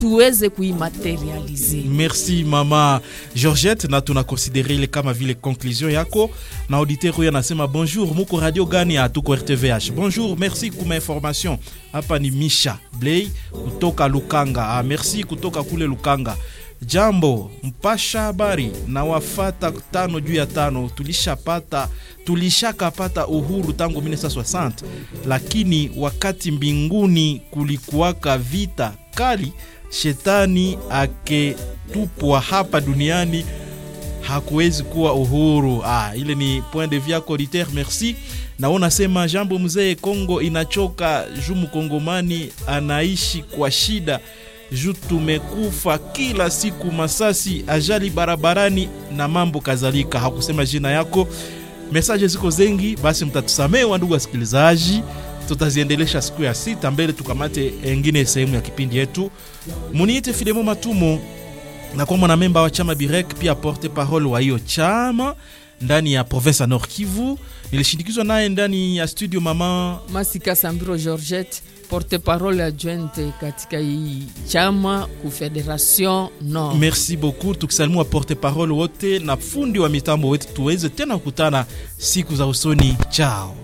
tuweze kuimaterialize. Merci mama Georgette, na tunakonsidere ile kama vile conclusion yako. Na auditeur huyo anasema bonjour, muko radio gani? Hatuko RTVH. Bonjour, merci kuma information. Hapa ni Misha Blay kutoka Lukanga. Ah, merci kutoka kule Lukanga. Jambo mpasha habari na wafata tano juu ya tano, tulishapata tulishakapata uhuru tangu 1960 lakini wakati mbinguni kulikuwaka vita kali, shetani aketupwa hapa duniani hakuwezi kuwa uhuru. Ah, ile ni point de vue yako auditeur, merci. Na unasema jambo mzee, Kongo inachoka juu mkongomani anaishi kwa shida juu tumekufa kila siku, masasi, ajali barabarani na mambo kadhalika. Hakusema jina yako, mesaje ziko zengi, basi mtatusamee wa ndugu wasikilizaji, tutaziendelesha siku ya sita mbele, tukamate engine sehemu ya kipindi yetu. Muniite Filemo Matumo na kwa mwanamemba wa chama Birek, pia porte parole wa hiyo chama ndani ya province ya Nord Kivu. Nilishindikizwa naye ndani ya studio mama Masika Sambiro Georgette, porte parole adjointe katika hii chama ku Federation Nord. Merci beaucoup, tukisalimu wa porte parole wote na fundi wa mitambo wetu, tuweze tena kukutana siku za usoni. Chao.